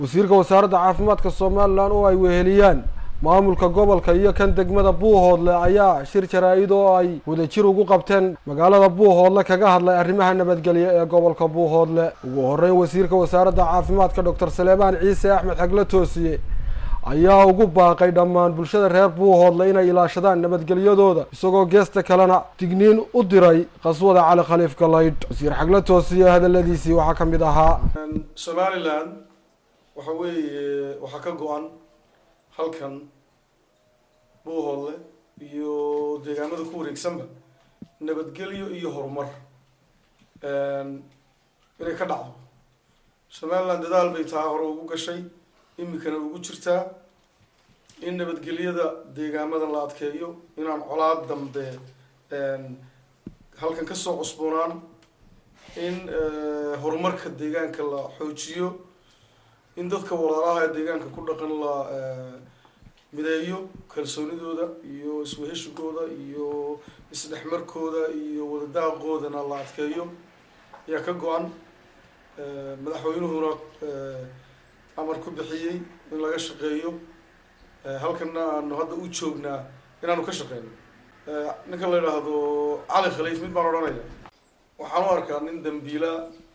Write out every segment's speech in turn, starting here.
wasiirka wasaaradda caafimaadka somalilan oo ay weheliyaan maamulka gobolka iyo kan degmada buuhoodle ayaa shir jaraa-id oo ay wadajir ugu qabteen magaalada buuhoodle kaga hadlay arrimaha nabadgelya ee gobolka buuhoodle ugu horeyn wasiirka wasaaradda caafimaadka doctor saleebaan ciise axmed xagle toosiye ayaa ugu baaqay dhammaan bulshada reer buuhoodle inay ilaashadaan nabadgelyadooda isagoo geesta kalena digniin u diray qaswada cali khaliif galaydh wasiir xagle toosiye hadaladiisii waxaa ka mid ahaa somalilan waxa weeye waxaa ka go-an halkan buuhoodle iyo deegaamada ku wareegsanba nabadgelyo iyo horumar inay ka dhacdo somaliland dadaal bay taa hore ugu gashay iminkana ugu jirtaa in nabadgelyada deegaamada la adkeeyo inaan colaad dambe halkan kasoo cusboonaan in horumarka deegaanka la xoojiyo in dadka walaalaha ee deegaanka ku dhaqan la mideeyo kalsoonidooda iyo isweheshigooda iyo isdhexmarkooda iyo wadadaaqoodana la adkeeyo ayaa ka go-an madaxweynuhuna amar ku bixiyey in laga shaqeeyo halkana aanu hadda u joognaa inaanu ka shaqeyno ninka la yidhaahdo cali khaliif mid baan odhanaya waxaan u arkaa nin dambiila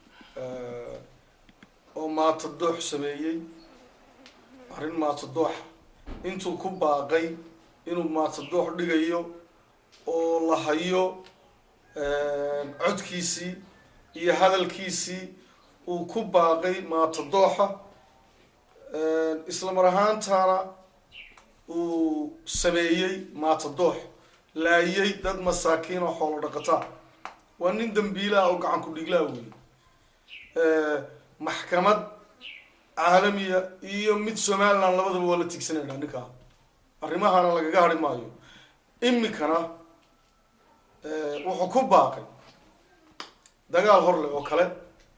oo maatadoox sameeyey arrin maatadooxa intuu ku baaqay inuu maatadoox dhigayo oo la hayo codkiisii iyo hadalkiisii uu ku baaqay maatadooxa isla mar ahaantana uu sameeyey maatadoox laayay dad masaakiin oo xoolo dhaqataa waa nin dambiilaha oo gacan ku dhiglaa wey maxkamad caalamiya iyo mid somaliland labadaba waa la tigsanayna ninkaa arrimahana lagaga hari maayo iminkana wuxuu ku baaqay dagaal horleh oo kale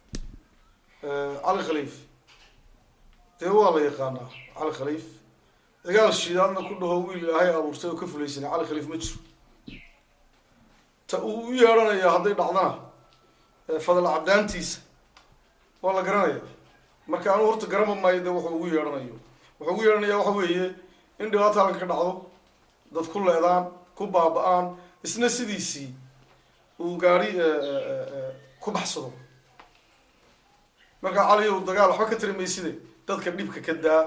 cali khaliif dee waa la yaqaanaa cali khaliif dagaal shiidaadna ku dhaho wiil ilaahay abuurtay oo ka fulaysanay cali khaliif ma jiro ta uu u yeedhanaya hadday dhacdana fadal cabdaantiisa waa la garanaya marka anuu horta garama maayo de wuxuu ugu yeedhanayo wuxuu ugu yeedhanaya waxa weeye in dhibaata halkan ka dhacdo dad ku leedaan ku baaba-aan isna sidiisii uu gaari ku baxsado marka cali ow dagaal waxba ka tari mayside dadka dhibka ka daa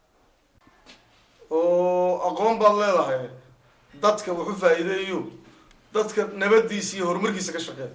oo aqoon baad leedahay dadka waxu faa'iideeyo dadka nabadiisa iyo horumarkiisa ka shaqeeya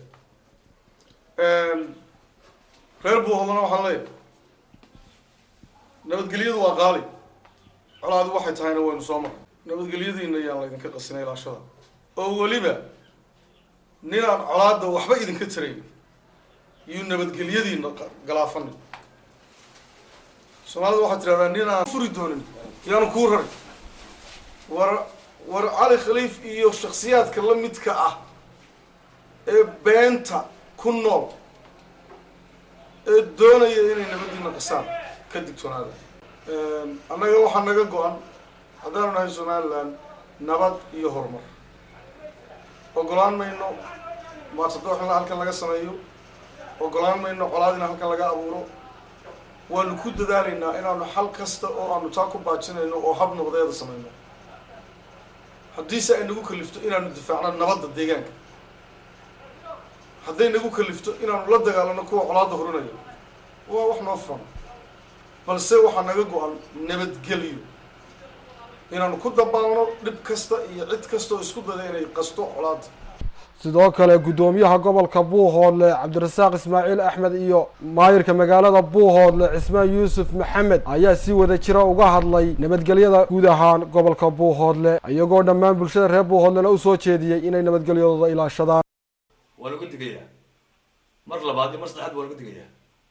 reer buuhodana waxaan leeyahay nabadgelyadu waa qaali colaadi waxay tahayna waynu soo maray nabadgelyadiina ayaan laydinka qasina ilaashada oo weliba ninaan colaada waxba idinka tarayn iyo nabadgelyadiina galaafanin soomaalida waxaad tirahdaa nin aan furi doonin yaanu kuu raray war war cali khaliif iyo shaksiyaadka la midka ah ee beenta ku nool ee doonaya inay nabadiina qasaan ka digtoonaada annaga waxaa naga go-an haddaanu nahay somaliland nabad iyo horumar ogolaan mayno maatadoox in halkan laga sameeyo ogolaan mayno colaad in halkan laga abuuro waanu ku dadaalaynaa inaanu xal kasta oo aanu taa ku baajinayno oo hab nabadeeda sameyno haddiise ay nagu kalifto inaanu difaacno nabadda deegaanka hadday nagu kalifto inaanu la dagaalano kuwa colaadda horinayo waa wax noo furan balse waxaa naga go-an nabadgelyo inaanu ku dabaalno dhib kasta iyo cid kasta oo isku dada inay qasto colaadda sidoo kale guddoomiyaha gobolka buuhoodle cabdirasaaq ismaaciil axmed iyo maayirka magaalada buuhoodle cismaan yuusuf maxamed ayaa si wada jira uga hadlay nabadgelyada guud ahaan gobolka buuhoodle iyagoo dhammaan bulshada reer buuhoodlena usoo jeediyey inay nabadgelyadooda ilaashadaan waa lagu digayaa mar labaad iyo mar saddexaad waa lagu digayaa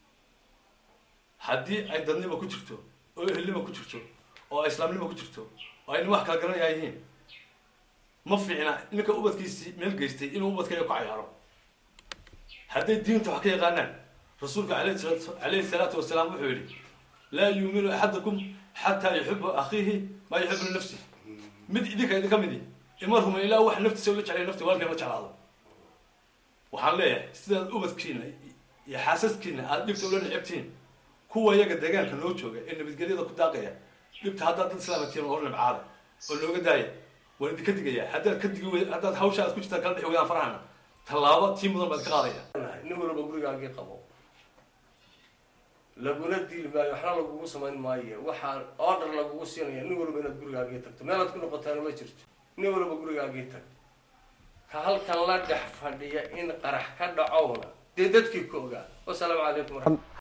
haddii ay dadnimo ku jirto oo ehelnimo ku jirto oo ay islaamnimo ku jirto oo ay nin wax kala garanaya yihiin ma fiicna ninka ubadkiisii meel geystay inuu ubadkayga ku cayaaro hadday diinta wax ka yaqaanaan rasuulka alayhi salaatu wasalaam wuxuu yihi laa yuuminu axadakum xataa yuxibu akhiihi maa yuxibu linafsi mid idinka idinka midi ima rumayn ilaa wax naftiisa ula jeclay nafti walkan la jeclaado waxaan leeyahay sidaad ubadkiina iyo xaasaskiina aada dhibta ula necebtihiin kuwa iyaga deegaanka noo jooga ee nabadgelyada ku daaqaya dhibta haddaad dad islaamatiina hor nabcaada oo looga daaya waan idinka digaya haddaad ka digi wey haddaad hawsha aad ku jirtaan kala dhexi weydaan farahana tallaabo tii mudan baad ka qaadaya nin walba gurigaagii qabo laguna dili maayo waxna lagugu samayn maayo waxaa order lagugu siinaya nin walba inaad gurigaagii tagto meelaad ku noqotaana ma jirto nin walba gurigaagii tag ka halkan la dhex fadhiya in qarax ka dhacowna dee dadkii ku ogaa wasalaamu calaykum waraxmat